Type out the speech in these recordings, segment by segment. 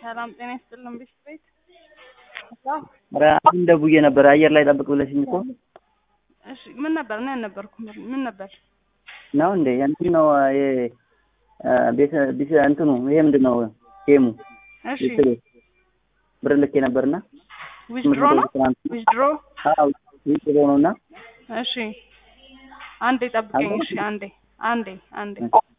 ሰላም ጤና ይስጥልን ቤት ቤት ኧረ አሁን ደውዬ ነበር አየር ላይ ጠብቅ ብለሽኝ እኮ እሺ ምን ነበር እኔ አልነበርኩም ምን ነበር ነው እንዴ እንትን ነው ይሄ ቤተ ቢስ እንትኑ ይሄ ምንድን ነው ጌሙ እሺ ቤት ብር ልኬ ነበርና ዊዝድሮ ነው ዊዝድሮ አዎ ዊዝድሮ ነው እና እሺ አንዴ ጠብቀኝ እሺ አንዴ አንዴ አንዴ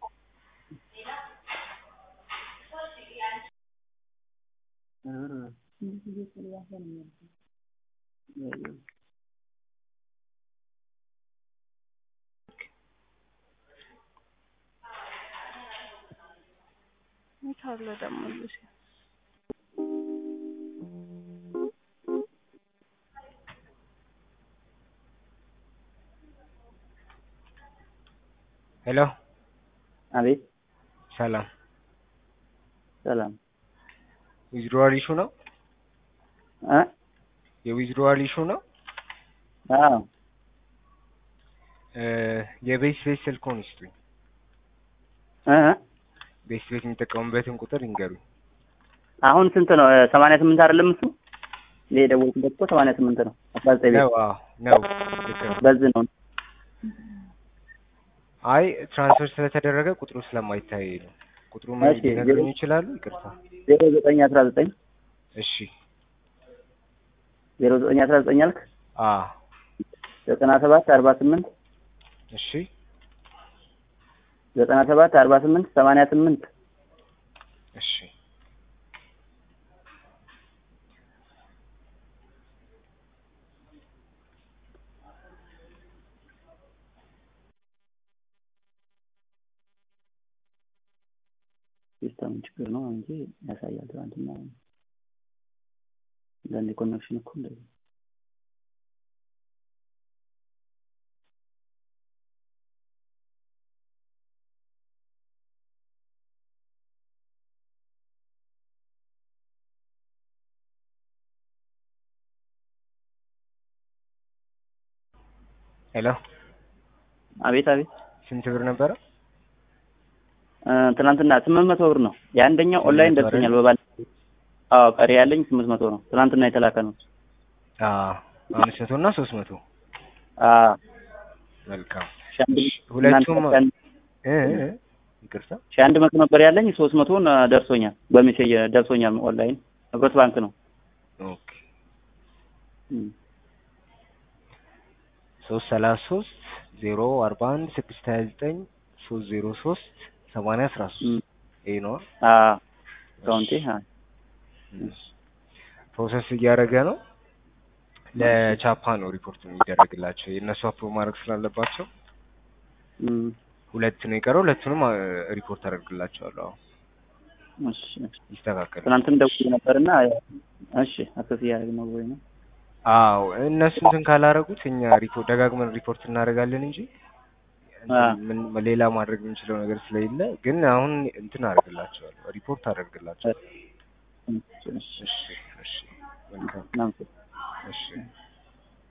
የት አለ ደግሞ ልጅ ሄሎ አቤት ሰላም ሰላም ዊዝድሮዋል ኢሹ ነው እ የዊዝድሮዋል ኢሹ ነው አዎ እ የቤት ቤት ስልክዎን ይስጡኝ እ ቤት ቤት የሚጠቀሙበትን ቁጥር ይንገሩኝ አሁን ስንት ነው ሰማንያ ስምንት አይደለም እሱ ይሄ የደወልኩበት እኮ ሰማንያ ስምንት ነው አስራ ዘጠኝ ቤት ነው አዎ ነው ልክ ነው በዚህ ነው አይ ትራንስፈር ስለተደረገ ቁጥሩ ስለማይታይ ነው ቁጥሩ እሺ፣ ሊነግሩኝ ዜሮ- ይችላሉ ይቅርታ ዜሮ ዘጠኝ አስራ ዘጠኝ እሺ ዜሮ ዘጠኝ አስራ ዘጠኝ አልክ አ ዘጠና ሰባት አርባ ስምንት እሺ ዘጠና ሰባት አርባ ስምንት ሰማንያ ስምንት እሺ ሲስተም ችግር ነው እንጂ ያሳያል። ትናንትና አንዳንዴ ኮኔክሽን እኮ እንደዚህ ሄሎ አቤት አቤት ስንት ብር ነበረ እ ትናንትና ስምንት መቶ ብር ነው የአንደኛው ስምንት ኦንላይን መቶ ደርሶኛል። በባል አዎ ቀሪ ያለኝ ስምንት መቶ ነው ትናንትና የተላከ ነው። አ አምስት መቶ እና ሶስት መቶ አዎ መልካም ሺህ አንድ ሁለቱም እናንተ ሺህ እ እ ይቅርታ ሺህ አንድ መቶ ነበር ያለኝ ሶስት መቶን እ ደርሶኛል። በሜሴጅ ደርሶኛል። ኦንላይን ህብረት ባንክ ነው። ኦኬ እም። ሶስት ሰላሳ ሶስት ዜሮ አርባ አንድ ስድስት ሀያ ዘጠኝ ሶስት ዜሮ ሶስት ሰማንያ አስራ እም። ሶስት ይሄ ነው አዎ አካውንቴ አዎ ፕሮሰስ እያደረገ ነው ለቻፓ ነው ሪፖርት የሚደረግላቸው የእነሱ አፕሮቭ ማድረግ ስላለባቸው እም። ሁለት ነው የቀረው ሁለቱንም አ፣ ሪፖርት አደርግላቸዋለሁ አሁን እሺ ይስተካከላል ትናንትም ደውዬ ነበርና ያው እሺ አክሰስ እያደረግን ነው ወይ ነው አዎ እነሱ እንትን ካላረጉት እኛ ሪፖርት ደጋግመን ሪፖርት እናደርጋለን እንጂ እንትን አ። ምን ሌላ ማድረግ የምንችለው ነገር ስለሌለ ግን አሁን እንትን አደርግላቸዋለሁ ሪፖርት አደርግላቸዋለሁ እሺ እሺ እሺ እሺ መልካም እናመሰግናለን። እሺ